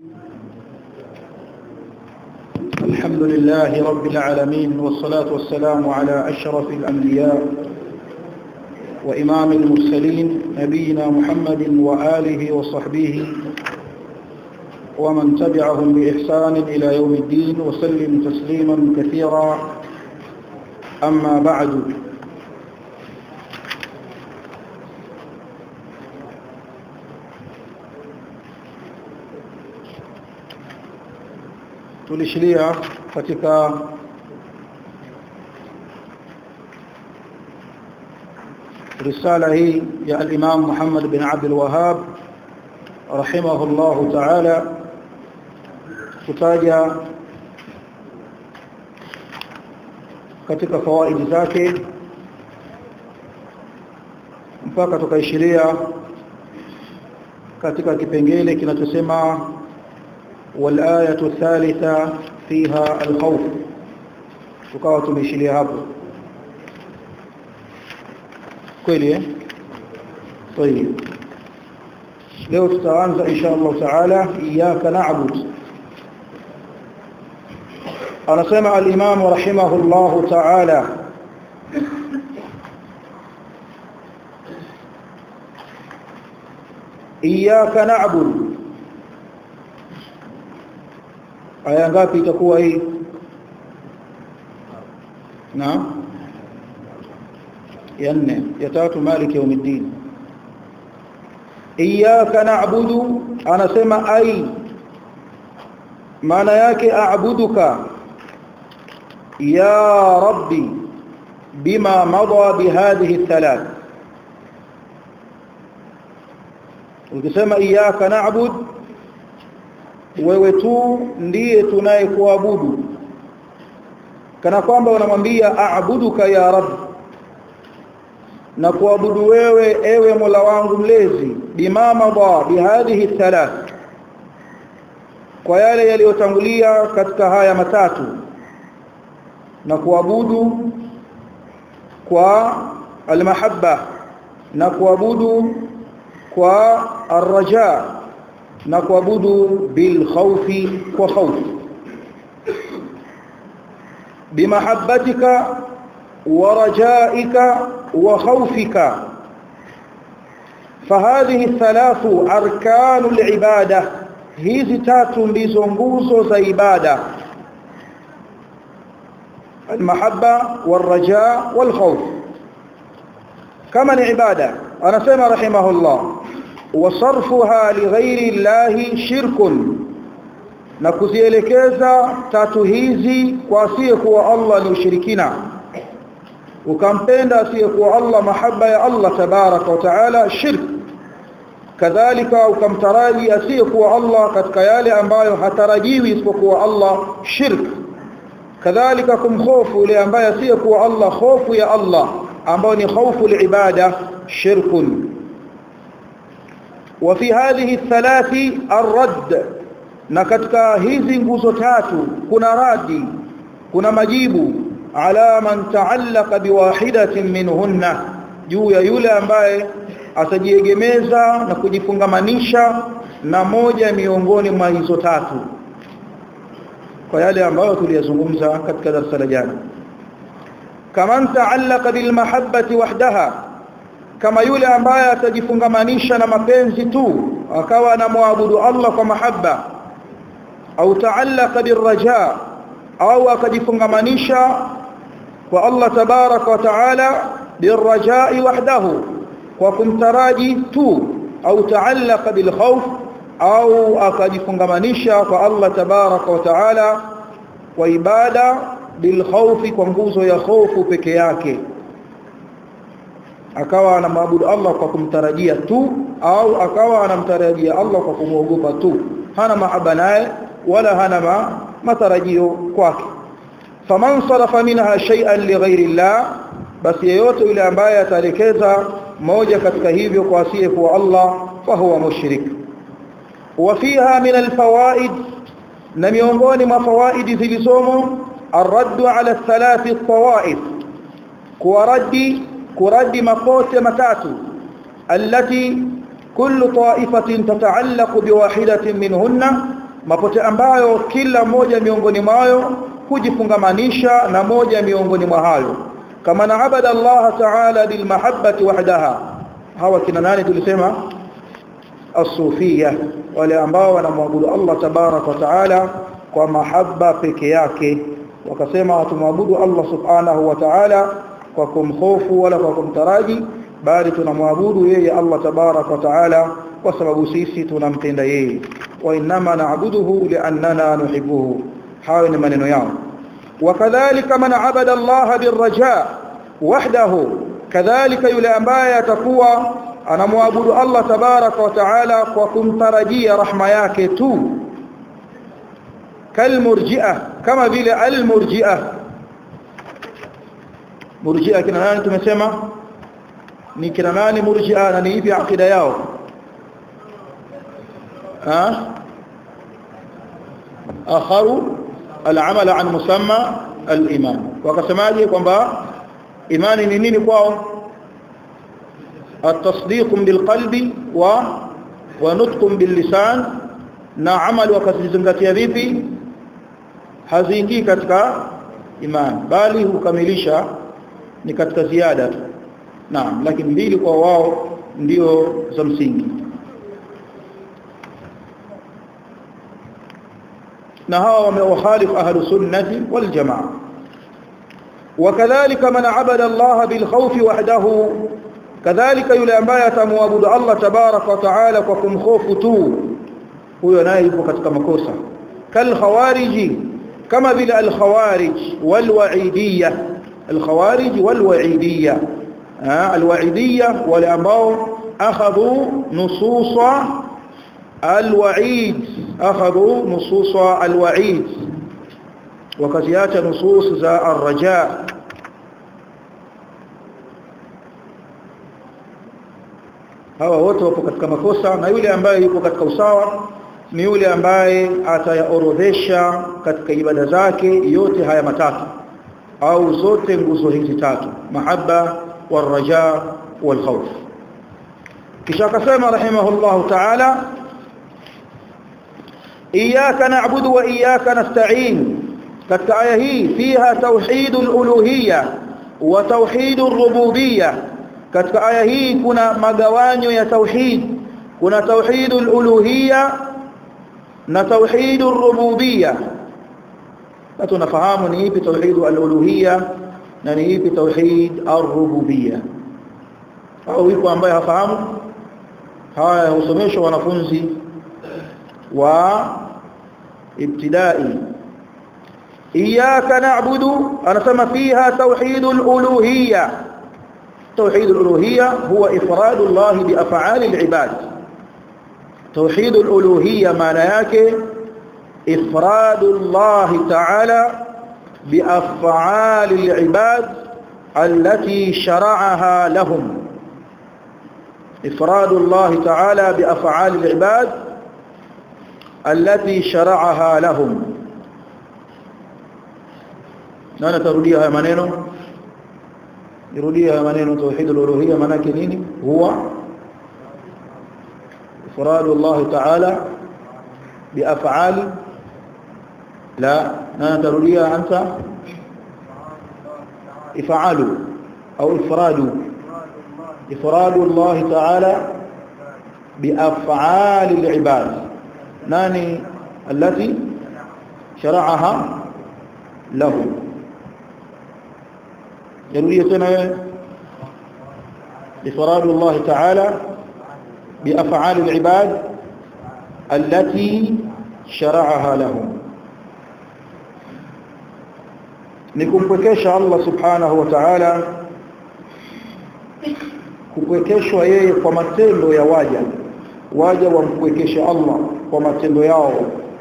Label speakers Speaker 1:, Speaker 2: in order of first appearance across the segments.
Speaker 1: الحمد لله رب العالمين والصلاة والسلام على أشرف الأنبياء وإمام المرسلين نبينا محمد وآله وصحبه ومن تبعهم بإحسان إلى يوم الدين وسلم تسليما كثيرا أما بعد tulishilia katika risala hii ya al-Imam Muhammad bin Abdul Wahhab rahimahullah ta'ala kutaja katika fawaidi zake mpaka tukaishiria katika kipengele kinachosema والآية الثالثة فيها الخوف tukawa tumeishilia hapo kweli eh طيب leo tutaanza insha Allah taala iyyaka na'bud anasema al-imam rahimahullah taala iyyaka na'bud aya ngapi itakuwa hii na ya nne ya tatu maliki yaumiddin iyyaka na'budu anasema ai maana yake a'buduka ya rabbi bima madha bihadhihi thalath ukisema iyyaka na'budu wewe tu ndiye tunayekuabudu kana kwamba unamwambia aabuduka ya rab na kuabudu wewe ewe Mola wangu mlezi bimama ba bihadhihi thalath kwa yale yaliyotangulia katika haya matatu na kuabudu kwa almahabba na kuabudu kwa arraja na kuabudu bil khawfi kwa khawf bimahabbatika wa rajaika wa khawfika فهذه الثلاث أركان العبادة hizi tatu ndizo nguzo za ibada المحبة والرجاء والخوف كما العبادة أنا سمع رحمه الله وصرفها لغير الله شرك na kuzielekeza tatu hizi kwa asiyekuwa Allah ni ushirikina ukampenda asiyekuwa Allah mahaba ya Allah tabaraka wa taala shirk kadhalika ukamtaraji asiyekuwa Allah katika yale ambayo hatarajiwi isipokuwa Allah shirk kadhalika kumkhofu yule ambaye asiyekuwa Allah hofu ya Allah ambayo ni hofu liibada shirkun وفي هذه الثلاث الرد na katika hizi nguzo tatu kuna radi kuna majibu ala man ta'allaqa biwahidatin minhunna juu ya yule ambaye atajiegemeza na kujifungamanisha na moja miongoni mwa hizo tatu kwa yale ambayo tuliyazungumza katika darasa la jana kama ta'allaqa bil mahabbati wahdaha kama yule ambaye atajifungamanisha na mapenzi tu akawa anamwabudu Allah kwa mahaba au taallaka birraja au akajifungamanisha kwa Allah tabaraka wa taala birrajai wahdahu kwa kumtaraji tu au taallaka bilkhawf au akajifungamanisha kwa Allah tabaraka wa taala kwa ibada bilkhawfi kwa nguzo ya hofu peke yake akawa anamwabudu Allah kwa kumtarajia tu au akawa anamtarajia Allah kwa kumwogopa tu hana mahaba naye wala hana ma, matarajio kwake faman sarafa minha shay'an lighairi Allah basi yeyote yule ambaye ataelekeza moja katika hivyo kwa asiye kwa Allah fahuwa mushrik وفيها من الفوائد na miongoni mwa fawaidi zilizomo الرد على الثلاث الطوائف kuwaradi kuradi makote matatu التي كل طائفة تتعلق بواحدة منهن mapote ambayo kila moja miongoni mwayo hujifungamanisha na moja miongoni mwa hayo kama na abada Allah ta'ala bil mahabbati wahdaha hawa kina nani tulisema as-sufia wale ambao wanamwabudu Allah tabarak wa taala kwa mahaba peke yake wakasema hatumwabudu Allah subhanahu wa ta'ala kwa kumhofu wala kwa kumtaraji bali tunamwabudu yeye Allah tabarak wa taala kwa sababu sisi tunampenda yeye wa inma na'buduhu li'annana nuhibbuhu hayo ni maneno yao wakadhalika man abada Allah birraja wahdahu kadhalika yule ambaye atakuwa anamwabudu Allah tabaraka wa taala kwa kumtarajia rahma yake tu kalmurji'a kama vile almurji'a murji'a kina nani tumesema ni kina nani murji'a na ni ipi akida yao ha akharu العمل عن مسمى الإيمان وكسماجي kwamba imani ni nini kwao التصديق بالقلب و ونطق باللسان na amali wakazizingatia vipi haziingii katika imani bali hukamilisha ni katika ziada tu naam lakini mbili kwa wao ndio za msingi na hawa wamewakhalifu ahlu sunnati wal jamaa wakadhalika man abada Allah bil khawfi wahdahu kadhalika yule ambaye atamwabudu Allah tabaraka wa taala kwa kumkhofu tu huyo naye yupo katika makosa kal khawariji kama vile al khawarij wal wa'idiyya al khawarij wal wa'idiyya al wa'idiyya wale ambao akhadhu nususa al wa'id akhadhu nususa al wa'id wakaziacha nusus za ar-raja hawa wote wapo katika makosa na yule ambaye yuko katika usawa ni yule ambaye atayaorodhesha katika ibada zake yote haya matatu au zote nguzo hizi tatu mahabba waraja walkhawf kisha akasema rahimahullah ta'ala iyyaka na'budu wa iyyaka nasta'in katika aya hii fiha tauhidul uluhiyya wa tauhidur rububiyyah katika aya hii kuna magawanyo ya tauhid kuna tauhidul uluhiyya na tauhidur rububiyya na tunafahamu ni ipi tauhidul uluhiyya na ni ipi tauhid ar-rububiyya au yuko ambaye hafahamu haya husomeshwa wanafunzi wa ibtidai iyyaka na'budu anasema fiha tauhidul uluhiyya توحيد الألوهية هو إفراد الله بأفعال العباد توحيد الألوهية معنى yake إفراد الله تعالى بأفعال العباد التي شرعها لهم إفراد الله تعالى بأفعال العباد التي شرعها لهم نانا تروديها maneno يروديها maneno توحيد الالوهيه maana yake nini huwa ifrad Allah ta'ala biaf'ali la na tarudia anta if'alu au ifradu ifrad Allah ta'ala biaf'ali al-ibad nani التي شرعها له يروي تنا إفراد الله تعالى بأفعال العباد التي شرعها لهم nikumpwekesha Allah subhanahu wa ta'ala kupwekeshwa yeye kwa matendo ya waja waja wampwekeshe Allah kwa matendo yao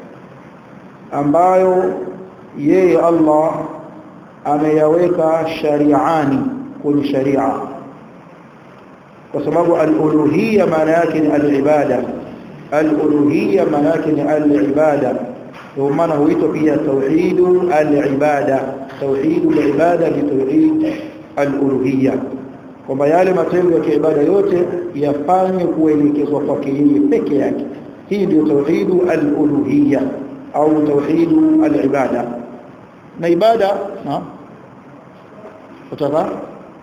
Speaker 1: ambayo yeye Allah ameyaweka shari'ani kwenye sharia kwa sababu al-uluhiyya maana yake ni al-ibada al-uluhiyya maana yake ni al-ibada ndio maana huitwa pia tauhidu al-ibada tauhidu al-ibada ni tauhid al-uluhiyya kwamba yale matendo ya kiibada yote yafanywe kuelekezwa kwake yeye peke yake hii ndio tauhidu al-uluhiyya au tauhidu al-ibada na ibada na utaka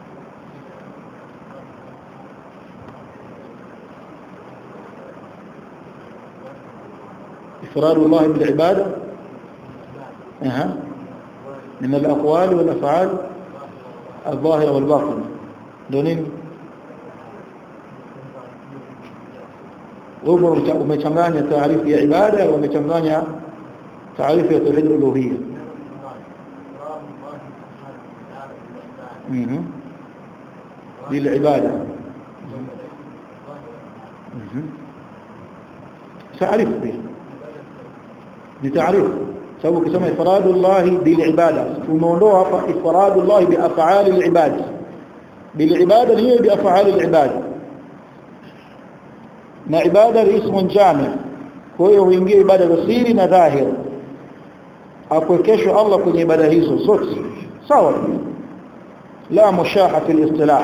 Speaker 1: إفراد الله بالعبادة أها من الأقوال والأفعال الظاهرة والباطنة دونين wewe umechanganya taarifu ya ibada umechanganya taarifu ya tauhid uluhiyya mhm للعباده تعريف به لتعريف سووا كما إفراد الله بالعبادة وموضوع إفراد الله بأفعال العباد بالعبادة هي بأفعال العباد na ibada ni ismu jami kwa hiyo huingia ibada za siri na dhahir akwekeshwa Allah kwenye ibada hizo zote sawa la mushaha fi al-istilah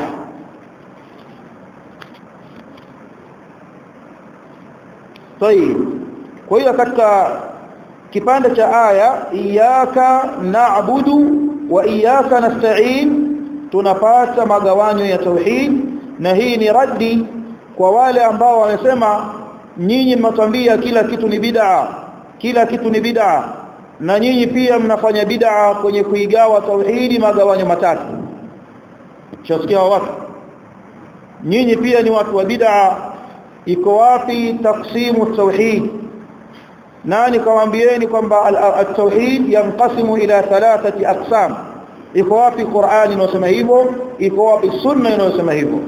Speaker 1: طيب kwa hiyo katika kipande cha aya iyyaka na'budu wa iyyaka nasta'in tunapata magawanyo ya tauhid na hii ni raddi kwa wale ambao wamesema nyinyi mnatambia kila kitu ni bid'a kila kitu ni bid'a na nyinyi pia mnafanya bid'a kwenye kuigawa tauhidi magawanyo matatu chasikia watu nyinyi pia ni watu wa bid'a iko wapi taksimu tauhid nani kawaambieni kwamba at-tauhid yanqasimu ila thalathati aqsam iko wapi Qur'ani inasema hivyo iko wapi sunna inasema hivyo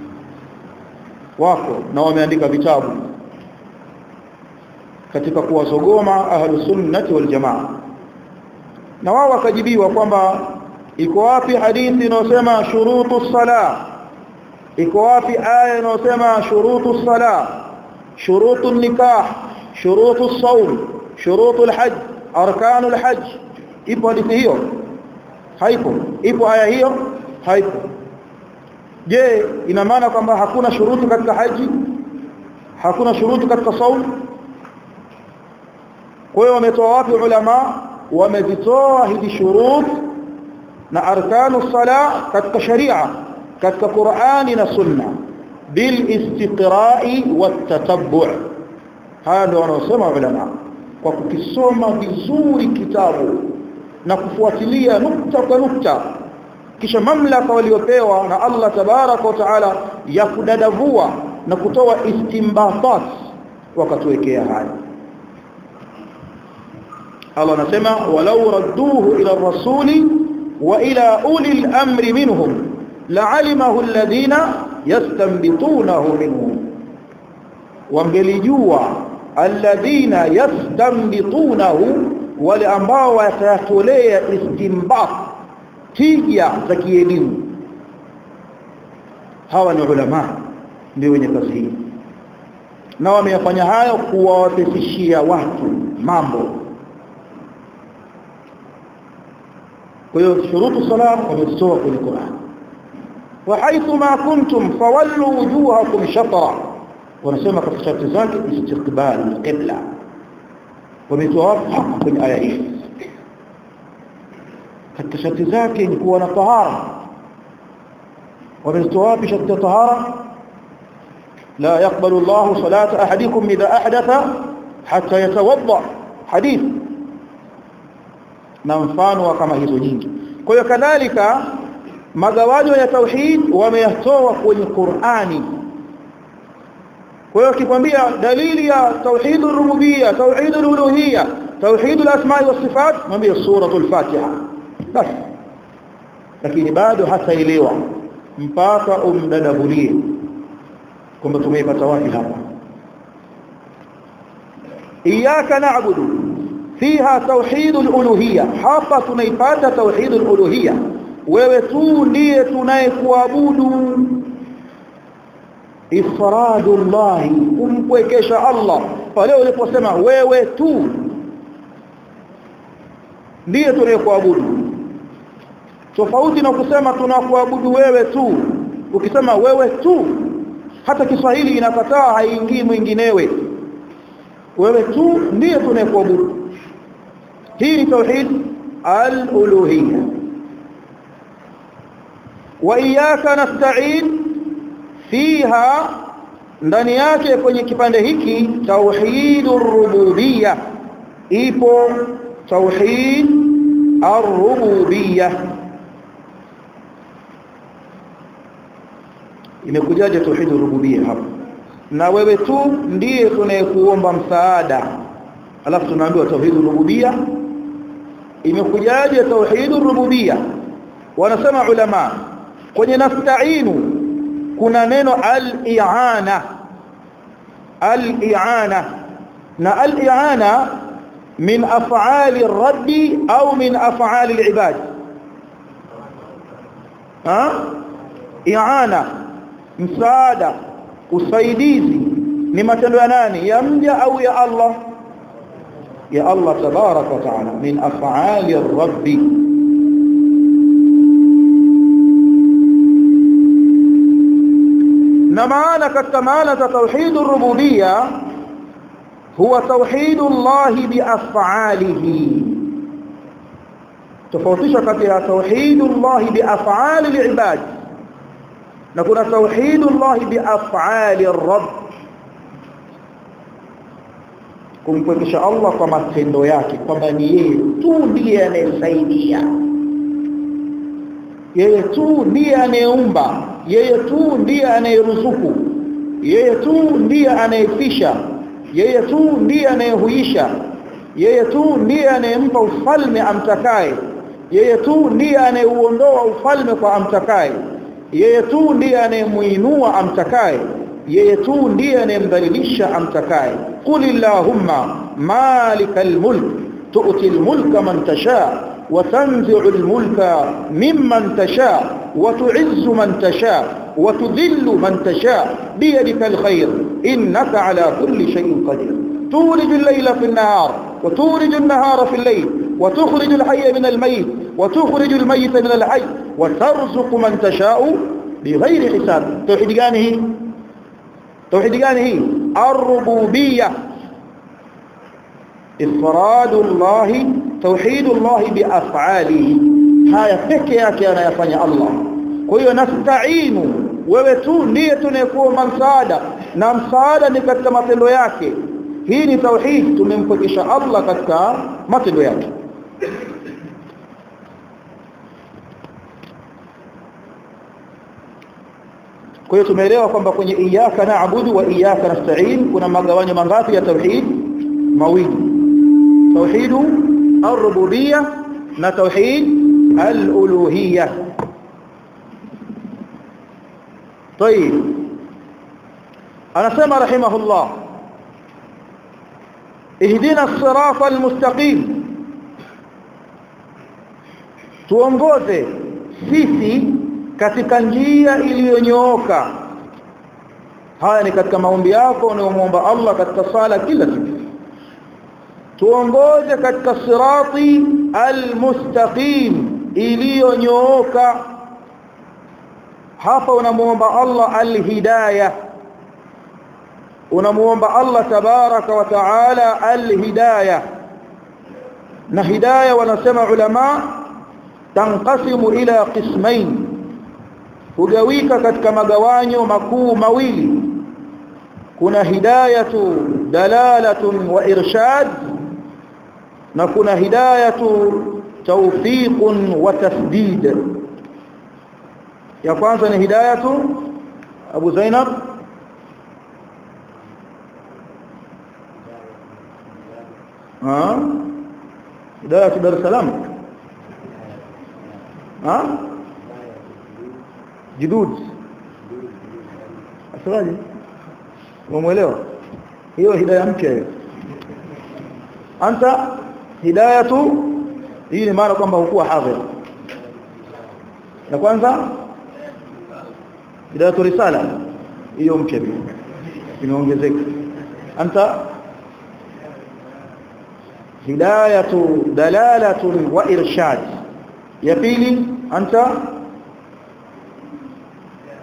Speaker 1: wako na wameandika vitabu katika kuwasogoma ahlu sunnati wal jamaa na wao wakajibiwa kwamba iko wapi hadithi inayosema shurutu sala iko wapi aya inayosema shurutu sala shurutu nikah shurutu saum shurutu alhajj arkanu alhajj ipo hadithi hiyo haipo ipo aya hiyo haipo je ina maana kwamba hakuna shuruti katika haji hakuna shuruti katika saum kwa hiyo wametoa wapi ulama wamezitoa hizi shurut na arkanu sala katika sharia katika Qur'ani na Sunna bil istiqra'i wat tatabbu' haya ndio wanaosema ulama kwa kukisoma vizuri kitabu na kufuatilia nukta kwa nukta kisha mamlaka waliopewa na Allah tabaraka wa taala ya kudadavua na kutoa istimbatat wakatuwekea haya Allah anasema walau radduhu ila rasuli wa ila uli al-amri minhum la'alimahu alladhina yastanbitunahu minhum wangelijua alladhina yastanbitunahu wale ambao watayatolea istimbat tija za kielimu hawa ni ulama ndio wenye kazi hii na wameyafanya hayo kuwawepesishia watu mambo kwa hiyo shurutu salam wametoa kwenye Qur'an wa haithu ma kuntum fawallu wujuhakum shatra wanasema katika sharti zake istiqbal alqibla wametoa haki kwenye aya hii katika sharti zake ni kuwa na tahara wametoa wapi sharti tahara لا يقبل الله صلاة أحدكم إذا أحدث حتى يتوضأ حديث na mfano kama hizo nyingi kwa hiyo kadhalika magawanyo ya tauhid wameyatoa kwenye Qur'ani kwa hiyo kikwambia dalili ya tauhid ar-rububiyya tauhid al-uluhiyya tauhid al-asma' wa sifat mwambie suratul fatiha bas lakini bado hataelewa mpaka umdadabulie kwamba tumeipata wapi hapa iyyaka na'budu fiha tauhid al-uluhiyya hapa tunaipata tauhid al-uluhiyya wewe tu ndiye tunayekuabudu ifradullah kumpwekesha Allah pale uliposema wewe tu ndiye tunayekuabudu tofauti na kusema tunakuabudu wewe tu ukisema wewe tu hata Kiswahili inakataa haingii mwinginewe wewe tu ndiye tunayekuabudu hii ni tauhid al-uluhiyya wa iyyaka nasta'in fiha ndani yake kwenye kipande hiki tauhidur rububiyya ipo tauhid ar-rububiyya imekujaje tauhidur rububiyya hapa na wewe tu ndiye tunayekuomba msaada alafu tunaambiwa tauhidur rububiyya imekujaje tauhidur rububiyya wanasema ulama kwenye nasta'inu kuna neno al-i'ana al-i'ana na al-i'ana min af'ali ar-radd au min af'ali al-ibad ha i'ana msaada usaidizi ni matendo ya nani ya mja au ya Allah ya Allah tabarak wa taala min af'ali ar-rabb na maana katika maana za tauhid ar-rububiyya huwa tauhid Allah bi af'alihi tofautisha kati ya tauhid Allah bi af'ali al-ibad na kuna tauhid Allah bi af'ali ar-rabb kumpwekesha Allah kwa matendo yake kwamba ni yeye tu ndiye anayesaidia yeye tu ndiye anayeumba yeye tu ndiye anayeruzuku yeye tu ndiye anayefisha yeye tu ndiye anayehuisha yeye tu ndiye anayempa ufalme amtakaye yeye tu ndiye anayeuondoa ufalme kwa amtakaye yeye tu ndiye anayemuinua amtakaye yeye tu ndiye anayemdhalilisha amtakaye qul illahumma malikal mulk tu'ti al mulka man tasha wa tanzi'u al mulka mimman tasha wa tu'izzu man tasha wa tudhillu man tasha biyadika al khair innaka ala kulli shay'in qadir تولج الليل في النهار وتولج النهار في الليل وتخرج الحي من الميت وتخرج الميت من الحي وترزق من تشاء بغير حساب توحيد gani توحيد gani الربوبيه افراد الله توحيد الله بافعاله haya peke yake anayafanya Allah kwa hiyo nasta'inu wewe tu ndiye tunayekuomba msaada na msaada ni katika matendo yake hii ni tauhid tumempokesha Allah katika matendo yake kwa hiyo tumeelewa kwamba kwenye iyyaka na'budu wa iyyaka nasta'in kuna magawanyo mangapi ya tauhid mawili tauhid ar-rububiyyah na tauhid al-uluhiyyah طيب anasema rahimahullah اهدنا الصراط المستقيم tuongoze sisi katika njia iliyonyooka haya ni katika maombi yako unayomuomba Allah katika sala kila siku tuongoze katika sirati almustaqim iliyonyooka hapa unamuomba Allah alhidayah unamuomba Allah tabaraka wa taala alhidayah na hidayah wanasema ulama tanqasimu ila qismain hugawika katika magawanyo makuu mawili kuna hidayatu dalalatun wa irshad na kuna hidayatu tawfiqun wa tasdid ya kwanza ni hidayatu Abu Zainab ها هدايه دار السلام ها جدود asalaje umeelewa hiyo hidayah mpya hiyo anta hidayatu hii ni maana kwamba hukuwa hadhir na kwanza hidayatu risala hiyo mpya pia imeongezeka anta hidayatu dalalatun wa irshad ya pili anta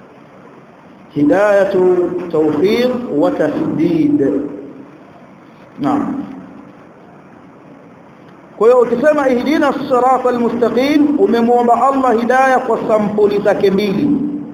Speaker 1: hidayatu tawfiq wa tasdid naam kwa hiyo ukisema ihdina sirata almustaqim umemwomba Allah hidayah kwa sampuli zake mbili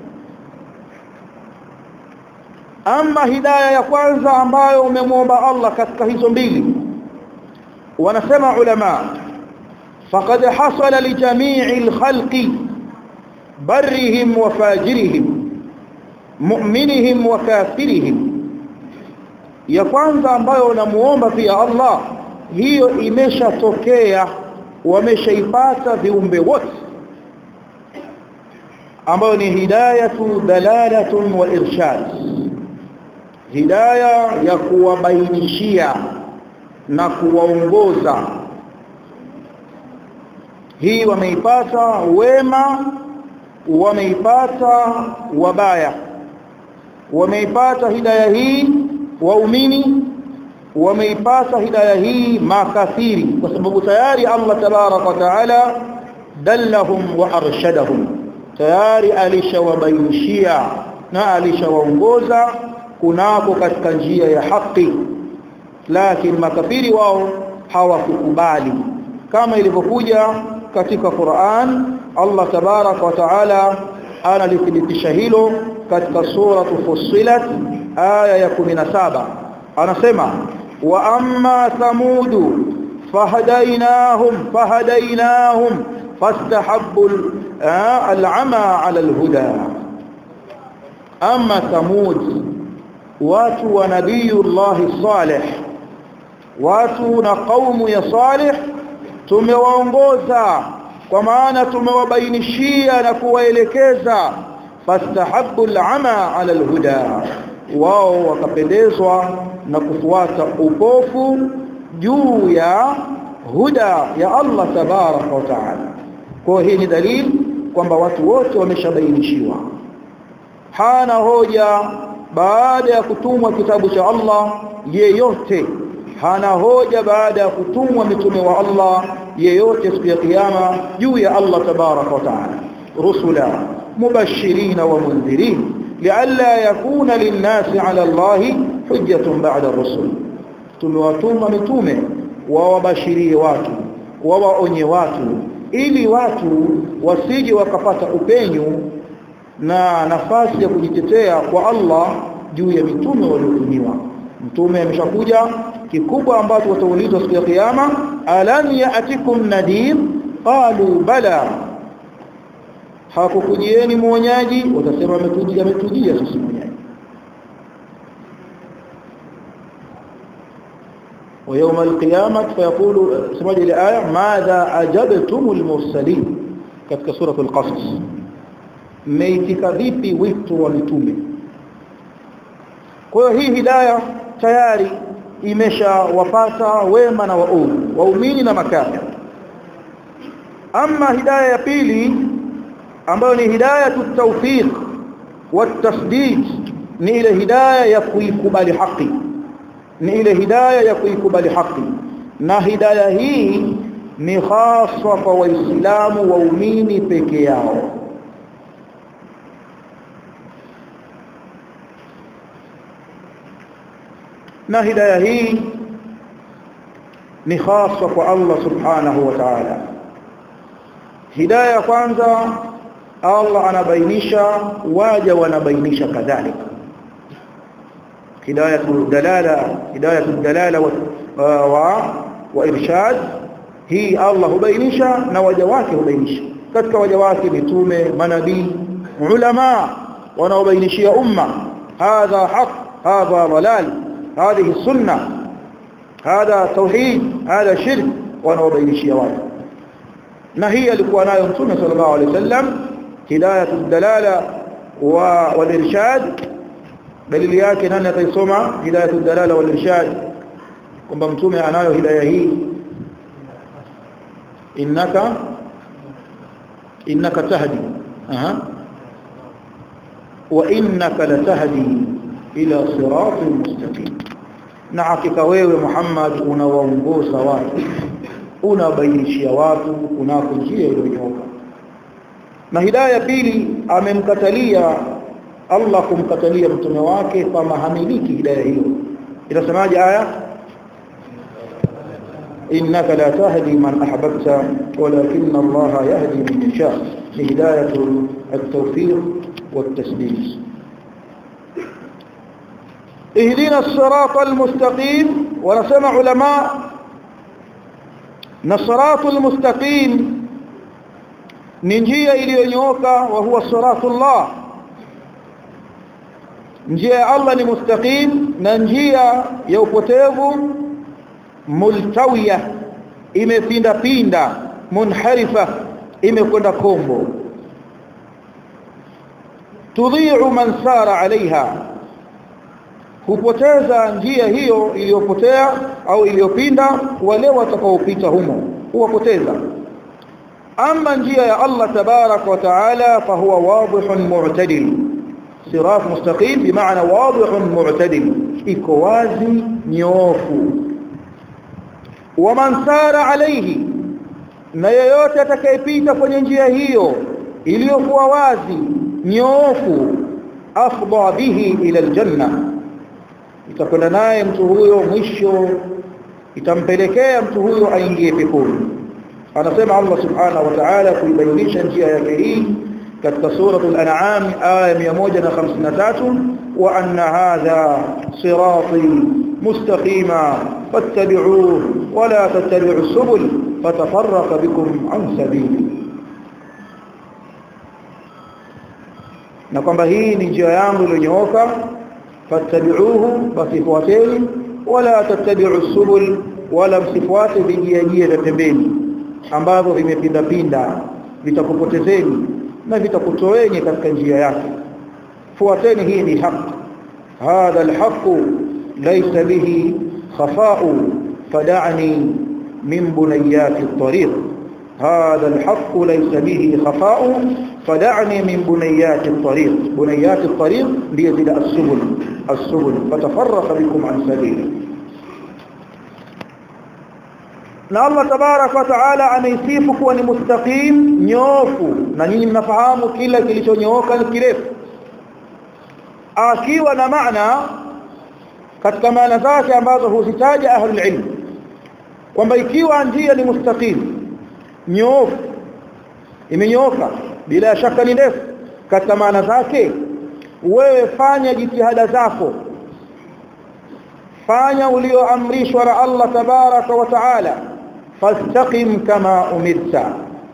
Speaker 1: ama hidayah ya kwanza ambayo umemwomba Allah katika hizo mbili wanasema ulama faqad hasala li jami'il khalqi barrihim wa fajirihim mu'minihim wa kafirihim ya kwanza ambayo unamuomba pia Allah hiyo imeshatokea wameshaipata viumbe wote ambayo ni hidayatu dalalatun wa irshad hidayah ya kuwabainishia na kuwaongoza hii wameipata wema wameipata wabaya wameipata hidayah hii waumini wameipata hidayah hii makafiri kwa sababu tayari Allah tabarak wa taala dallahum wa arshadahum tayari alishawabainishia na alishawaongoza kunako katika njia ya haki lakini makafiri wao hawakukubali kama ilivyokuja katika Qur'an Allah tabarak wa taala analithibitisha hilo katika sura Fussilat aya ya 17 anasema wa amma thamudu fahadainahum fahadainahum fastahabbu al'ama 'ala al-huda amma thamud watu wa nabiyullah salih watu na kaumu ya salih tumewaongoza kwa maana tumewabainishia na kuwaelekeza fastahabbu al'ama 'ala al-huda wao wakapendezwa na kufuata upofu juu ya huda ya Allah tabarak wa taala kwa hii ni dalili kwamba watu wote wameshabainishiwa hana hoja baada ya kutumwa kitabu cha Allah yeyote hana hoja baada ya kutumwa mitume wa Allah yeyote siku ya kiyama juu ya Allah tabarak wa taala rusula mubashirin wa mundhirin لئلا يكون للناس على الله حجة بعد الرسل tumewatuma mitume wawabashirie watu wawaonye watu ili watu wasije wakapata upenyu na nafasi ya kujitetea kwa Allah juu ya mitume waliotumiwa mtume ameshakuja kikubwa ambacho wataulizwa siku ya kiyama alam ya'tikum nadir qalu bala hakukujieni mwonyaji watasema ametujia ametujia sisi mwonyaji ويوم القيامة فيقول سمعت الآية ماذا أجبتم المرسلين katika sura al-Qasas mmeitika vipi wito wa mitume kwa hiyo hii hidayah tayari imeshawapata wema na waovu waumini na makafiri ama hidayah ya pili ambayo ni hidayatu tawfiq wa tasdid ni ile hidayah ya kuikubali haki ni ile hidayah ya kuikubali haki na hidayah hii ni haswa kwa waislamu waumini peke yao na hidayah hii ni haswa kwa Allah subhanahu wa ta'ala hidayah kwanza Allah anabainisha waja wanabainisha kadhalika hidayatu dalala hidayatu dalala wa, wa, wa irshad hii Allah hubainisha na waja wake hubainisha katika waja wake mitume manabii ulama wanaobainishia umma hadha haq hadha dalal هذه السنة هذا توحيد هذا شرك wanaobainishia watu na hii alikuwa nayo mtume sallallahu alaihi wasallam hidayatu dalala wa walirshad dalili yake nani ataisoma hidayatu dalala walirshad kwamba mtume anayo hidayah hii innaka innaka tahdi aha wa innaka latahdi ila siratin mustaqim na hakika wewe Muhammad unawaongoza watu unabainishia watu kunako njia iliyonyoka na hidayah pili amemkatalia Allah kumkatalia mtume wake kama hamiliki hidayah hiyo inasemaje aya إنك لا تهدي من أحببت ولكن الله يهدي من يشاء لهداية التوفيق والتسديد اهدنا الصراط المستقيم ونسمع علماء الصراط المستقيم نجيه iliyonyooka وهو صراط الله njia ya Allah ni mustaqim na njia ya upotevu multawiya imepinda pinda munharifa imekwenda kombo tudhi'u man sara alaiha hupoteza njia hiyo iliyopotea au iliyopinda wale watakaopita humo huwapoteza ama njia ya Allah tabarak wa taala fahuwa wadihun mu'tadil sirat mustaqim bimaana wadihun mu'tadil iko wazi nyoofu waman sara alayhi na yeyote atakayepita kwenye njia hiyo iliyokuwa wazi nyoofu afdha bihi ila aljanna itakwenda naye mtu huyo mwisho itampelekea mtu huyo aingie peponi anasema Allah subhanahu wa ta'ala kuibainisha njia yake hii katika suratul an'am aya 153 wa anna hadha sirati mustaqima fattabi'uhu wa la tattabi'us subul fatafarraqa bikum an sabili na kwamba hii ni njia yangu iliyonyooka fattabi'uhu basi fuateni wala tattabi'us subul wala msifuate vijia vya pembeni ambavyo vimepinda pinda vitakupotezeni na vitakutoeni katika njia yake fuateni hii ni haki hadha alhaq laysa bihi khafa'u fad'ani min bunayati at-tariq هذا الحق ليس به خفاء فدعني من بنيات الطريق بنيات الطريق ليزيد السبل السبل فتفرق بكم عن سبيله na Allah tabarak wa taala ameisifu kuwa ni mustaqim nyofu na nyinyi mnafahamu kila kilichonyooka ni kirefu akiwa na maana katika maana zake ambazo huzitaja ahlul ilm kwamba ikiwa njia ni mustaqim nyofu imenyooka bila shaka ni ndefu katika maana zake wewe fanya jitihada zako fanya ulioamrishwa na Allah tabaraka wa taala fastaqim kama umirta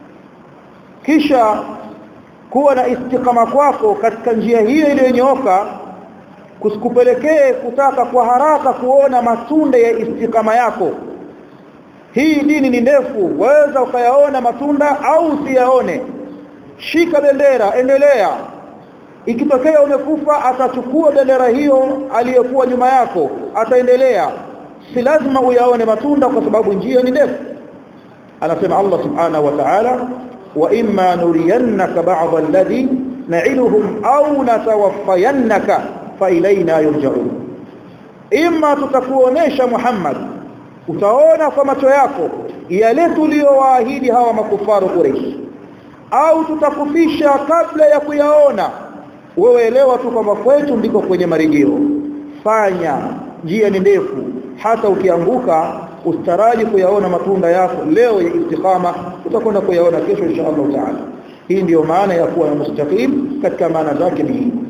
Speaker 1: kisha kuwa na istiqama kwako katika njia hiyo iliyonyooka kusikupelekee kutaka kwa haraka kuona matunda ya istiqama yako hii dini ni ndefu waweza ukayaona matunda au usiyaone shika bendera endelea ikitokea umekufa atachukua bendera hiyo aliyokuwa nyuma yako ataendelea si lazima uyaone matunda kwa sababu njia ni ndefu anasema Allah subhanahu wa ta'ala wa imma nuriyannaka ba'd alladhi na'iduhum aw natawaffayannaka fa ilaina yurja'un imma tutakuonesha Muhammad utaona kwa macho yako yale tuliyowaahidi hawa makufaru Quraysh au tutakufisha kabla ya kuyaona wewe elewa tu kwamba kwetu ndiko kwenye marejeo fanya njia ni ndefu hata ukianguka ustaraji kuyaona matunda yako leo ya istiqama utakwenda kuyaona kesho insha Allah taala hii ndiyo maana ya kuwa mustaqim katika maana zake ni hii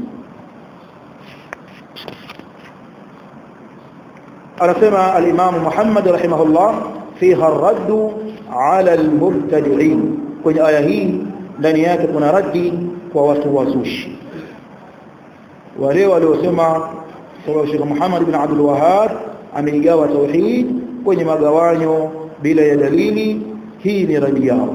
Speaker 1: anasema al-Imam Muhammad rahimahullah fiha ar-radd ala al-mubtadi'in kwenye aya hii ndani yake kuna raddi kwa watu wazushi wale waliosema kwa Sheikh Muhammad bin Abdul Wahhab ameigawa tauhid kwenye magawanyo bila ya dalili hii ni radi yao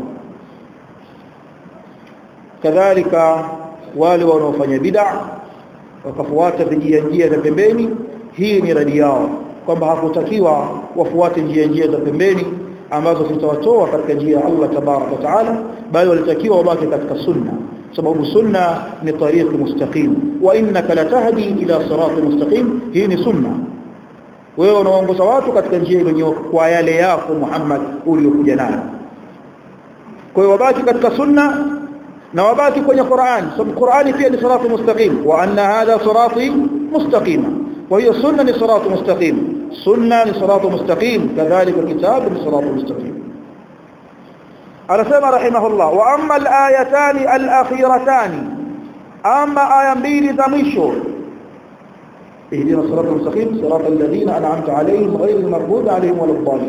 Speaker 1: kadhalika wale wanaofanya bid'a wakafuata njia njia za pembeni hii ni radi yao kwamba hakutakiwa wafuate njia njia za pembeni ambazo zitawatoa katika njia ya Allah tabarak wa taala bali walitakiwa wabaki katika sunna sababu sunna ni tariqi mustaqim wa innaka latahdi ila sirati mustaqim hii ni sunna wewe unaongoza watu katika njia iliyonyooka kwa yale yako Muhammad uliyokuja nayo kwa hiyo wabaki katika sunna na wabaki kwenye Qur'an sababu Qur'ani pia ni sirati mustaqim wa anna hadha sirati mustaqima kwa hiyo sunna ni sirati mustaqim sunna ni siratu mustaqim kadhalika kitabu ni siratu mustaqim anasema rahimahullah wa amma al-ayatani al-akhiratani amma aya mbili za mwisho اهدنا الصراط المستقيم صراط الذين انعمت عليهم غير المغضوب عليهم ولا الضالين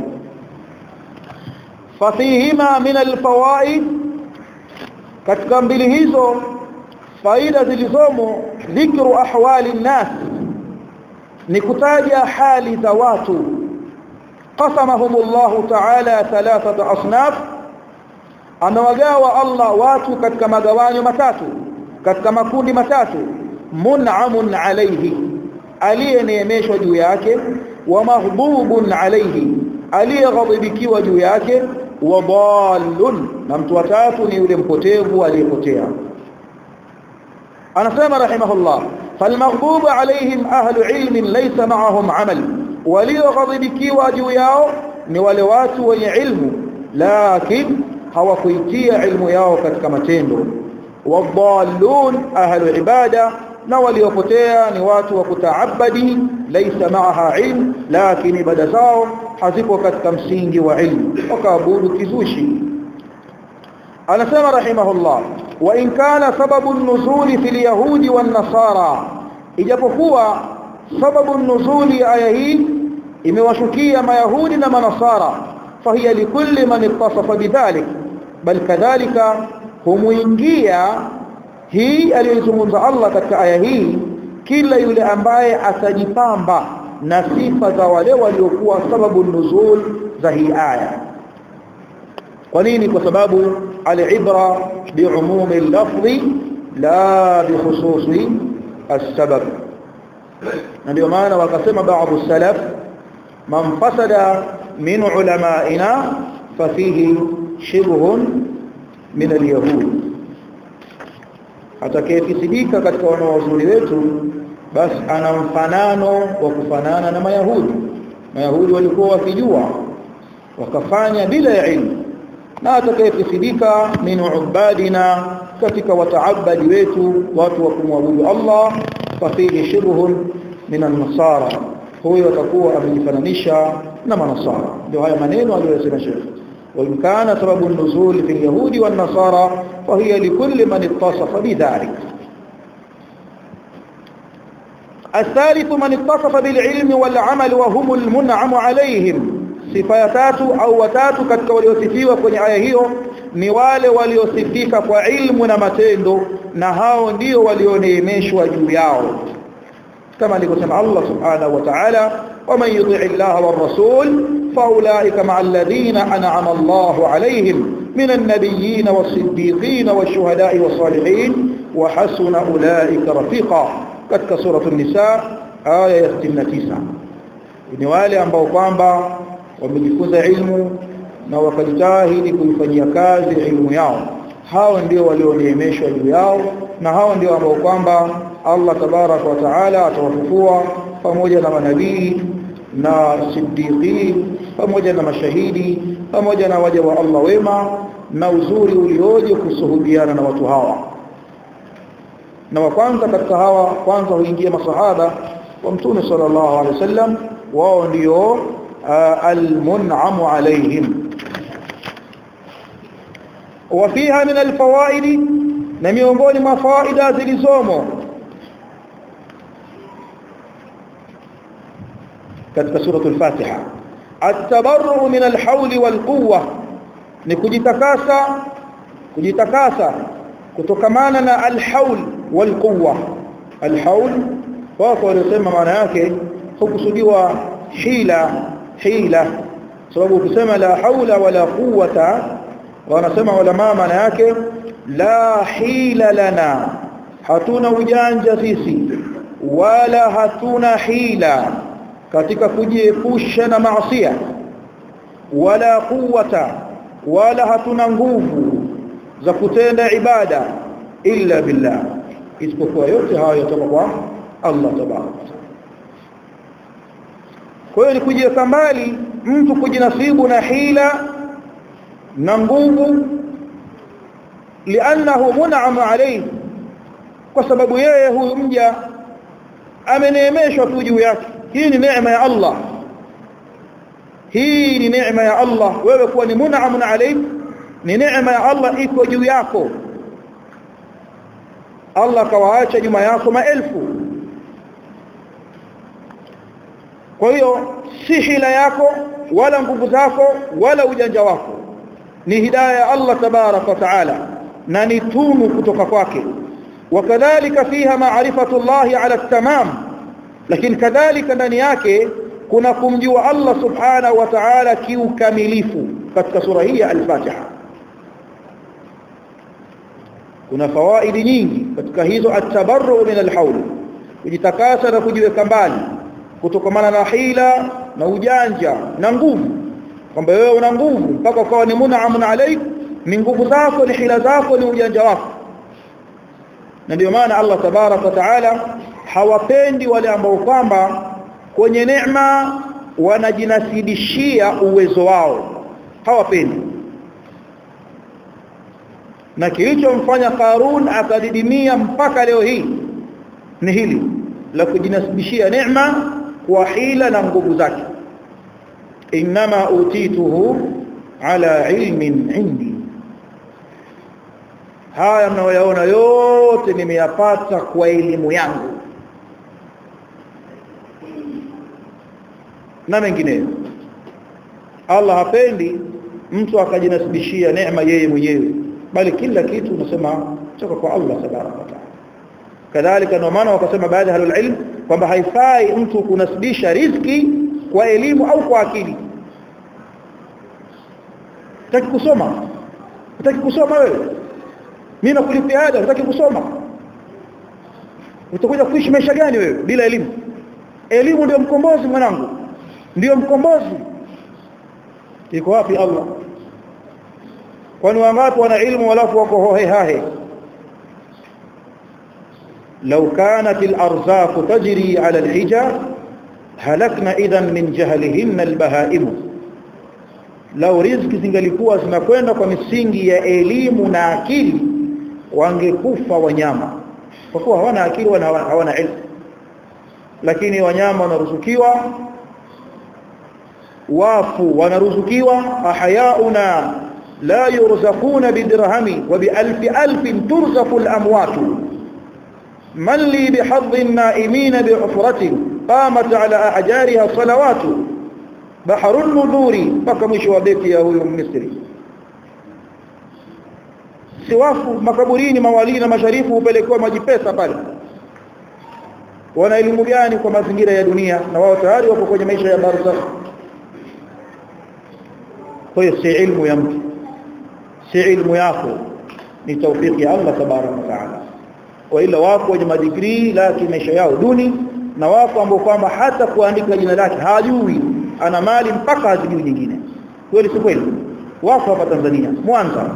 Speaker 1: ففيهما من الفوائد katika mbili hizo faida zilizomo dhikru ahwali nnas ni kutaja hali za watu qasamahumullahu ta'ala thalathata asnaf amewagawa Allah watu katika magawanyo matatu katika makundi matatu mun'amun alayhi aliyeneemeshwa juu yake wa mahdhubun alayhi aliyeghadhibikiwa juu yake wa dallun na mtu watatu ni yule mpotevu aliyepotea anasema rahimahullah falmaghdubu alayhim ahlu ilmin laysa ma'ahum amal walioghadhibikiwa juu yao ni wale watu wenye ilmu lakini hawakuitia ilmu yao katika matendo wadallun ahlu ibada na waliopotea ni watu wa kutaabadi laysa ma'aha ilm lakini ibada zao hazipo katika msingi wa ilmu wakaabudu kizushi anasema rahimahullah wa in kana sababu nuzuli fil yahudi wan nasara ijapokuwa sababu nuzuli aya hii imewashukia mayahudi na manasara fahiya likulli man ittasafa bidhalik bal kadhalika humuingia hii aliyozungumza Allah katika aya hii kila yule ambaye atajipamba na sifa za wale waliokuwa sababu nuzul za hii aya kwa nini kwa sababu al-ibra bi'umumi al-lafzi la bikhususi as-sabab na ndio maana wakasema baadhi salaf man fasada min ulama'ina fafihi shibhun min al-yahud atakayefisidika katika wanaozuri wetu basi ana mfanano wa kufanana na mayahudi mayahudi walikuwa wakijua wakafanya bila ya ilmu na atakayefisidika min ubadina katika wataabadi wetu watu wa kumwabudu Allah fafihi shibhun min an-nasara huyo atakuwa amejifananisha na manasara ndio haya maneno aliyosema Sheikh وإن كان سبب النزول في اليهود والنصارى فهي لكل من اتصف بذلك الثالث من اتصف بالعلم والعمل وهم المنعم عليهم sifa tatu au watatu katika waliosifiwa kwenye aya hiyo ni wale waliosifika kwa ilmu na matendo na hao ndio walioneemeshwa juu yao kama alivyosema Allah subhanahu wa ta'ala ومن يطع الله والرسول فاولئك مع الذين انعم الله عليهم من النبيين والصديقين والشهداء والصالحين وحسن اولئك رفيقا katika sura an-nisa aya ya 69 ni wale ambao kwamba wamejifunza ilmu na wakajitahidi kuifanyia kazi ilmu yao hao ndio walioneemeshwa juu yao na hao ndio ambao kwamba Allah tabarak wa taala atawafufua pamoja na manabii na siddiqi pamoja na mashahidi pamoja na waja wa Allah wema na uzuri ulioje kusuhubiana na watu hawa na wa kwanza katika hawa kwanza huingia masahaba wa mtume sallallahu alaihi wasallam wao ndio almun'amu alaihim وفيها من الفوائد na miongoni mwa faida zilizomo katika suratul Fatiha at-tabarru min al-hawl wal-quwwa ni kujitakasa kujitakasa kutokamana na al-hawl wal-quwwa al-hawl wako walisema maana yake hukusudiwa hila hila sababu ukisema la haula wala quwwata wanasema ulama maana yake la hila lana hatuna ujanja sisi wala hatuna hila katika kujiepusha na maasiya wala quwwata wala hatuna nguvu za kutenda ibada illa billah isipokuwa yote hayo yatoka kwa Allah tabaraka kwa hiyo ni kujiweka mbali mtu kujinasibu na hila na nguvu lianahu mun'am alayhi kwa sababu yeye huyu mja ameneemeshwa tu juu yake hii ni neema ya Allah hii ni neema ya Allah wewe kuwa ni mun'amun alayk ni neema ya Allah iko juu yako Allah kawaacha nyuma yako maelfu kwa hiyo si hila yako wala nguvu zako wala ujanja wako ni hidayah ya Allah tabarak wa taala na ni tunu kutoka kwake wakadhalika fiha ma'rifatu Allah ala tamam lakini kadhalika ndani yake kuna kumjua Allah subhanahu wa ta'ala kiukamilifu katika sura hii ya al-Fatiha kuna fawaidi nyingi katika hizo at-tabarru min al-hawl kujitakasa na kujiweka mbali kutokamana na hila na ujanja na nguvu kwamba wewe una nguvu mpaka ukawa ni mun'amun alayk ni nguvu zako ni hila zako ni ujanja wako na ndio maana Allah tabarak wa taala hawapendi wale ambao kwamba kwenye neema wanajinasidishia uwezo wao hawapendi na kilichomfanya Qarun akadidimia mpaka leo hii ni hili la kujinasibishia neema kwa hila na nguvu zake inma utituhu ala ilmin indi haya mnayoyaona yote nimeyapata kwa elimu yangu na mengineyo Allah hapendi mtu akajinasibishia neema yeye mwenyewe bali kila kitu unasema kutoka kwa Allah tabaraka wa taala kadhalika ndio maana wakasema baadhi ya ilm kwamba haifai mtu kunasibisha riziki kwa elimu au kwa akili utaki kusoma utaki kusoma wewe mimi nakulipia ada utaki kusoma utakuja kuishi maisha gani wewe bila elimu elimu ndio mkombozi mwanangu ndio mkombozi iko wapi Allah kwani wangapi wana ilmu walafu wako hohe hahe لو كانت الأرزاق تجري على الحجة هلكنا إذا من جهلهن البهائم لو رزق zingalikuwa zinakwenda kwa misingi ya elimu na akili wangekufa wanyama kwa kuwa hawana akili wala hawana ilmu lakini wanyama wanaruzukiwa wafu wanaruzukiwa ahyauna la yurzaquna bidirhami wa bi alfi alfin turzaqu al-amwatu من لي بحظ النائمين بعفرة قامت على أحجارها صلوات بحر النذور فكمش وبيت يا هو مصري siwafu makaburini mawalii na masharifu hupelekewa maji pesa pale wana elimu gani kwa mazingira ya dunia na wao tayari wako kwenye maisha ya barzakh kwa hiyo si ilmu ya mtu si ilmu yako ni tawfiki ya Allah tabaraka wa taala waila wako wenye madigrii lakini maisha yao duni na wako ambao kwamba hata kuandika jina lake hajui ana mali mpaka hazijui nyingine kweli si kweli wako hapa Tanzania Mwanza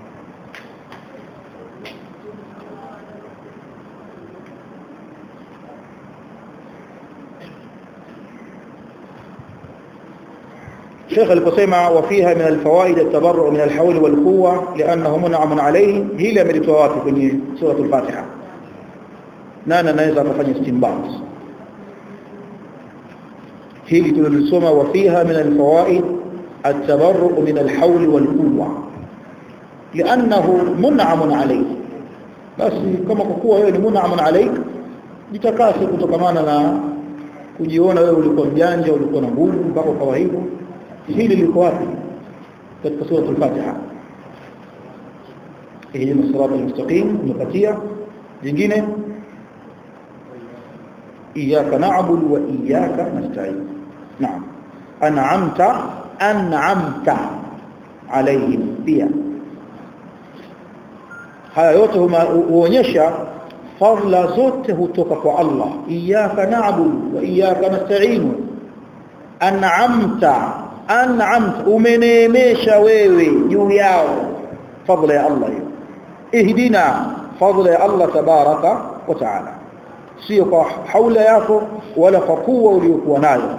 Speaker 1: شيخ aliposema وفيها من الفوائد التبرع من الحول والقوة لأنه منعم عليه هي amelitoa wapi kwenye sura al-Fatiha nani anaweza kufanya istinbat hili tulilisoma وفيها من الفوائد التبرع من الحول والقوة لأنه منعم عليه basi kama kwa kuwa wewe ni mun'amun alaik jitakase kutokamana na kujiona wewe ulikuwa mjanja ulikuwa na nguvu mpaka ukawa hivyo hili liko wapi katika sura al-Fatiha ihdina as-sirata al-mustaqim tumepatia jingine iyyaka na'budu wa iyyaka nasta'in na'am an'amta an'amta alayhim pia haya yote huonyesha fadla zote hutoka kwa Allah iyyaka na'budu wa iyyaka nasta'in an'amta an'amta umeneemesha wewe juu yao fadla ya Allah hiyo ihdina fadla ya Allah tabaraka wa taala sio kwa haula yako wala kwa kuwa uliyokuwa nayo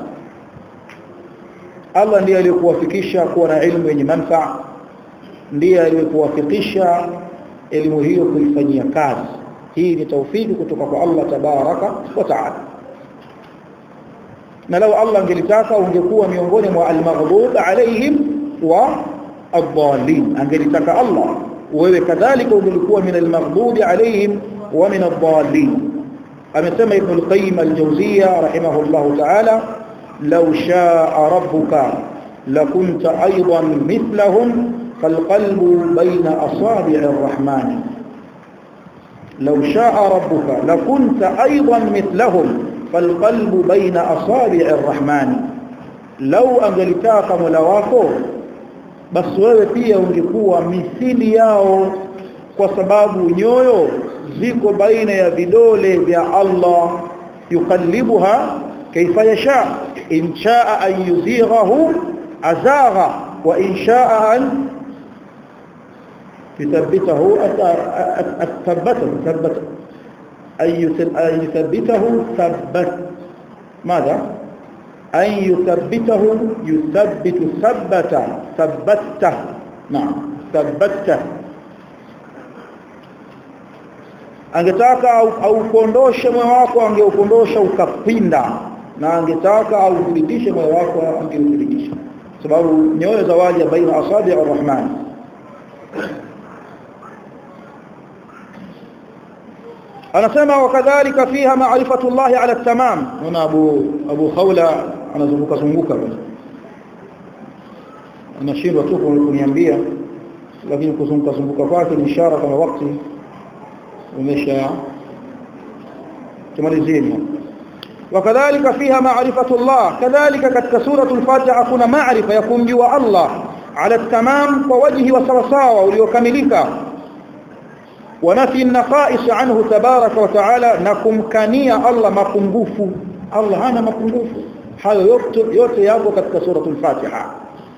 Speaker 1: Allah ndiye aliyekuwafikisha kuwa na ilmu yenye manufaa ndiye aliyekuwafikisha elimu hiyo kuifanyia kazi hii ni taufiki kutoka kwa Allah tabaraka wa taala na lau Allah angelitaka ungekuwa miongoni mwa al-maghdub alaihim wa ad-dallin angelitaka Allah wewe kadhalika ungelikuwa min al-maghdub alaihim wa min ad-dallin amesema ibn al-qayyim al-jawziyya rahimahullah ta'ala law sha'a rabbuka lakunta aidan mithlahum فالقلب بين أصابع الرحمن لو شاء ربك لكنت أيضا مثلهم فالقلب بين أصابع الرحمن لو أنجلتاك ملواكو بس wewe pia ungekuwa mithili yao kwa sababu nyoyo ziko baina ya vidole vya Allah yukallibuha kaifa yasha in shaa an yuzighahu azagha wa in shaa an يثبته أثبته ثبت أن يثبته ثبت ماذا أن يثبته يثبت ثبت ثبته نعم ثبته angetaka auondoshe moyo wako angeukondosha ukapinda na angetaka authibitishe moyo wako angeuthibitisha sababu nyoyo za waja baina asabi arrahman anasema wakadhalika fiha ma'rifatu Allah ala tamam na Abu Abu Khawla anazunguka zunguka anashindwa tu kuniambia lakini kuzunguka zunguka kwake ni ishara kama wakati umesha tumalizieni wakadhalika fiha ma'rifatu Allah kadhalika katika suratul Fatiha kuna maarifa ya kumjua Allah ala tamam kwa wajhi wa sawasawa uliokamilika ونفي النقائص عنه تبارك وتعالى نكمكانيا الله mapungufu Allah hana mapungufu hayo yote yote yako katika suratul Fatiha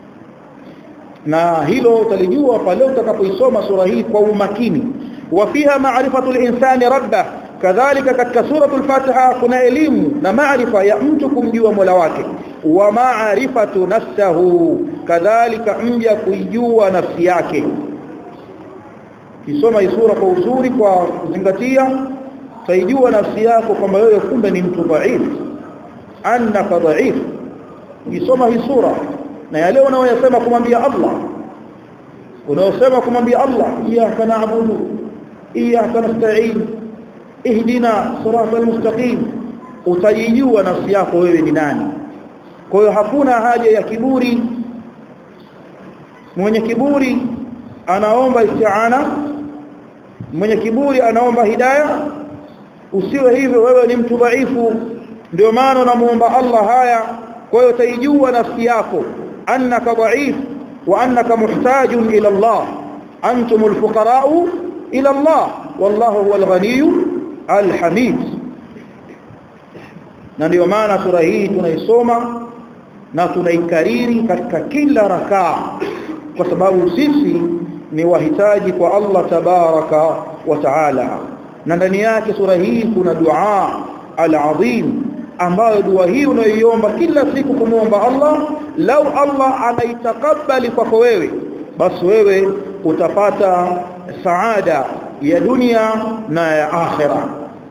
Speaker 1: na hilo utalijua pale utakapoisoma sura hii kwa umakini wafiha ma'rifatu al-insani rabbah kadhalika katika suratul Fatiha kuna elimu na maarifa ya mtu kumjua Mola wake wa ma'rifatu nafsihi kadhalika mja kuijua nafsi yake kisoma hii sura kwa uzuri kwa kuzingatia taijua nafsi yako kwamba wewe kumbe ni mtu dhaif annaka dhaif ukisoma hii sura na yale unayoyasema kumwambia Allah unaosema kumwambia Allah iyyaka na'budu iyyaka nasta'in ihdina siratal mustaqim utajijua nafsi yako wewe ni nani kwa hiyo hakuna haja ya kiburi mwenye kiburi anaomba isti'ana mwenye kiburi anaomba hidayah usiwe hivyo wewe ni mtu dhaifu ndio maana unamuomba Allah haya kwa hiyo taijua nafsi yako annaka dhaif wa annaka muhtajun ila Allah antum alfuqara ila Allah wallahu huwal ghaniy alhamid na ndio maana sura hii tunaisoma na tunaikariri katika kila rakaa kwa sababu sisi ni wahitaji kwa Allah tabaraka wa taala na ndani yake sura hii kuna dua al-azim ambayo dua hii unayoiomba kila siku kumuomba Allah lau Allah anaitakabali kwako wewe basi wewe utapata saada ya dunia na ya akhira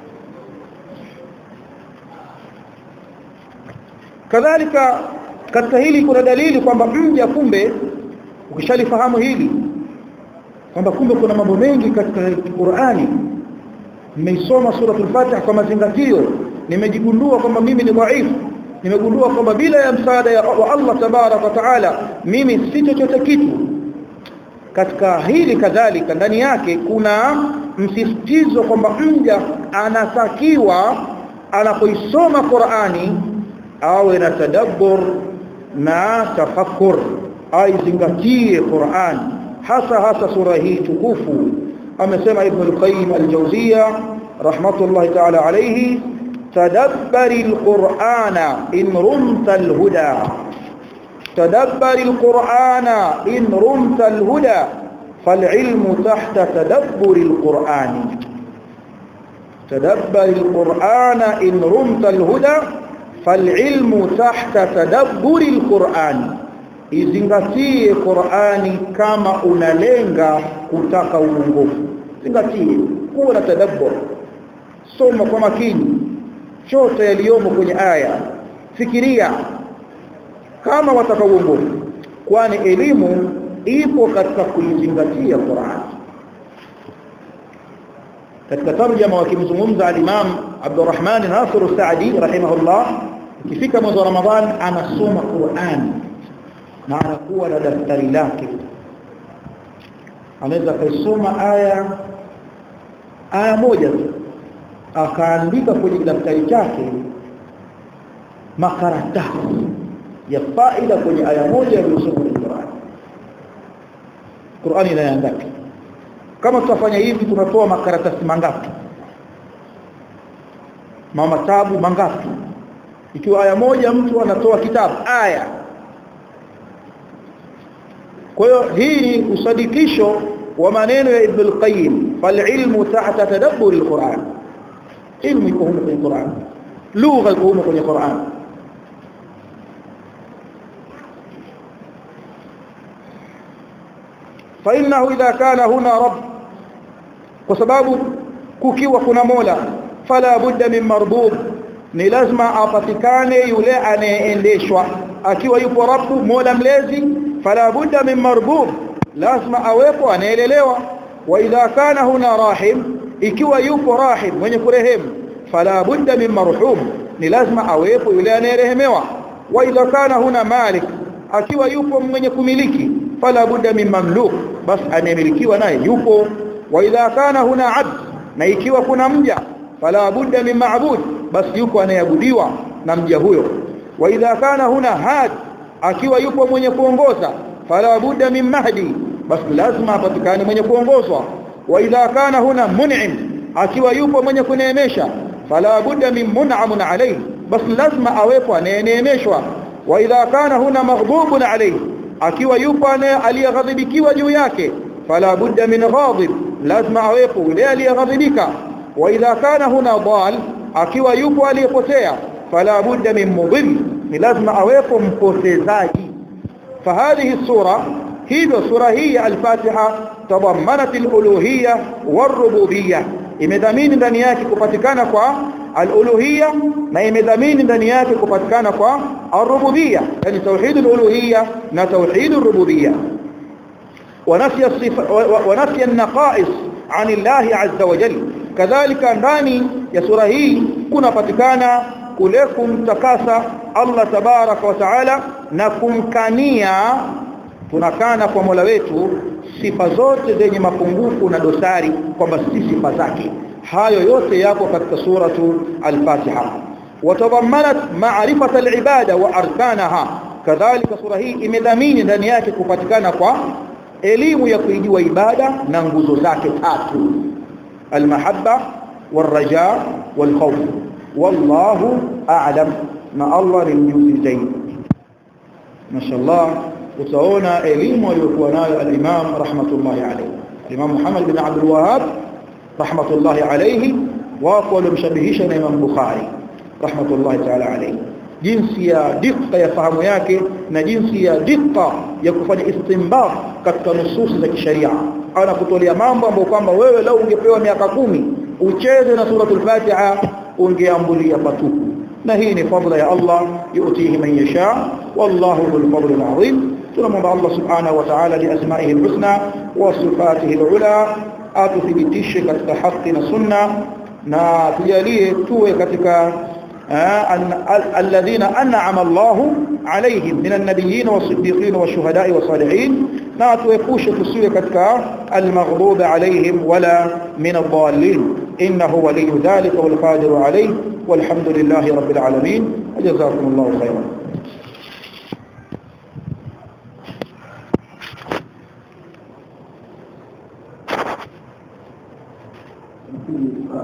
Speaker 1: kadhalika katika hili kuna dalili kwamba mja kumbe ukishalifahamu hili kwamba kumbe kuna mambo mengi katika Qur'ani nimeisoma suratul Fatiha kwa mazingatio nimejigundua kwamba mimi ni dhaifu nimegundua kwamba bila ya msaada ya wa Allah tabarak wa taala mimi si chochote kitu katika hili kadhalika ndani yake kuna msisitizo kwamba mja anatakiwa anapoisoma Qur'ani awe na tadabbur na tafakkur aizingatie Qur'an hasa hasa sura hii tukufu amesema ibn al-qayyim al-jawziyya rahmatullahi ta'ala alayhi tadabbari al-qur'ana in rumta al-huda tadabbari al-qur'ana in rumta al-huda فالعلم تحت تدبر القرآن تدبر القرآن إن رمت الهدى فالعلم تحت تدبر القرآن izingatie Qur'ani kama unalenga kutaka uongofu zingatie kuwa na tadabbur soma kwa makini chote yaliyomo kwenye aya fikiria kama watakaoongoka kwani elimu ipo katika kuizingatia Qur'an katika tarjama wakimzungumza al-Imam Abdurrahman Nasir Saadi rahimahullah ikifika mwezi wa Ramadhan anasoma Qur'an na anakuwa na daftari lake anaweza kusoma aya aya moja tu akaandika kwenye daftari chake makaratasi ya faida kwenye aya moja aliyosoma kwenye Qur'an Qur'an ina ngapi kama tutafanya hivi tunatoa makaratasi mangapi mama tabu mangapi ikiwa aya moja mtu anatoa kitabu aya kwa hiyo hii ni usadikisho wa maneno ya Ibn al-Qayyim fal ilmu tahta tadabbur al-Qur'an ilmu iko huko kwenye Qur'an lugha iko huko kwenye Qur'an فانه اذا كان هنا رب وسبب kukiwa kuna mola fala budda min marbub ni lazima apatikane yule anayeendeshwa akiwa yupo rabbu mola mlezi fala budda min marbub lazima awepo anaelelewa wa idha kana huna rahim ikiwa yupo rahim mwenye kurehemu fala budda min marhum ni lazima awepo yule anayerehemewa wa idha kana huna malik akiwa yupo mwenye kumiliki fala budda min mamluk bas anayemilikiwa naye yupo wa idha kana huna abd na ikiwa kuna mja fala budda min ma'bud bas yuko anayeabudiwa na mja huyo wa idha kana huna had akiwa yupo mwenye kuongoza fala budda min mahdi bas lazima apatikane mwenye kuongozwa wa idha kana huna mun'im akiwa yupo mwenye kuneemesha fala budda min mun'amun alayhi bas lazima awepo anayeneemeshwa wa idha kana huna maghdubun alayhi akiwa yupo aliyeghadhibikiwa juu yake fala budda min ghadib lazima awepo yule aliyeghadhibika wa idha kana huna dal akiwa yupo aliyepotea fala budda min mudhill ni lazima awepo mpotezaji fahadhihi sura hivyo sura hii ya al-Fatiha tadammanat al-uluhiyya war-rububiyyah imedhamini ndani yake kupatikana kwa al-uluhiyya na imedhamini ndani yake kupatikana kwa ar-rububiyyah yani tauhid al-uluhiyya na tauhid ar-rububiyyah ونفي الصفات ونفي النقائص عن الله عز وجل كذلك ndani ya sura hii kunapatikana kule kumtakasa Allah tabaraka wa taala na kumkania tunakana kwa Mola wetu sifa zote zenye mapungufu na dosari kwamba si sifa zake hayo yote yako katika suratu al-Fatiha watadhammanat ma'rifata al-ibada wa arkanaha kadhalika sura hii imedhamini ndani yake kupatikana kwa elimu ya kuijua ibada na nguzo zake tatu almahabba waraja walkhawf wallahu a'lam na Allah ni mjuzi zaidi mashallah utaona elimu aliyokuwa nayo al-Imam rahmatullahi alayhi al-Imam Muhammad bin Abdul Wahhab rahmatullahi alayhi wako walimshabihisha na Imam Bukhari rahmatullahi ta'ala alayhi jinsi ya dikka ya fahamu yake na jinsi ya dikka ya kufanya istinbat katika nususi za kisheria ana kutolea mambo ambayo kwamba wewe lau ungepewa miaka kumi ucheze na suratul Fatiha ungeambulia patupu na hii ni fadla ya Allah yutihi man yasha wallahu dhul fadli alazim tunamwomba Allah subhanahu wa ta'ala bi asma'ihi alhusna wa sifatihi alula atuthibitishe katika haki na sunna na tujalie tuwe katika الذين أنعم الله عليهم من النبيين والصديقين والشهداء والصالحين لا توقوش تسوية كتك المغضوب عليهم ولا من الضالين إنه ولي ذلك والقادر عليه والحمد لله رب العالمين وجزاكم الله خيرا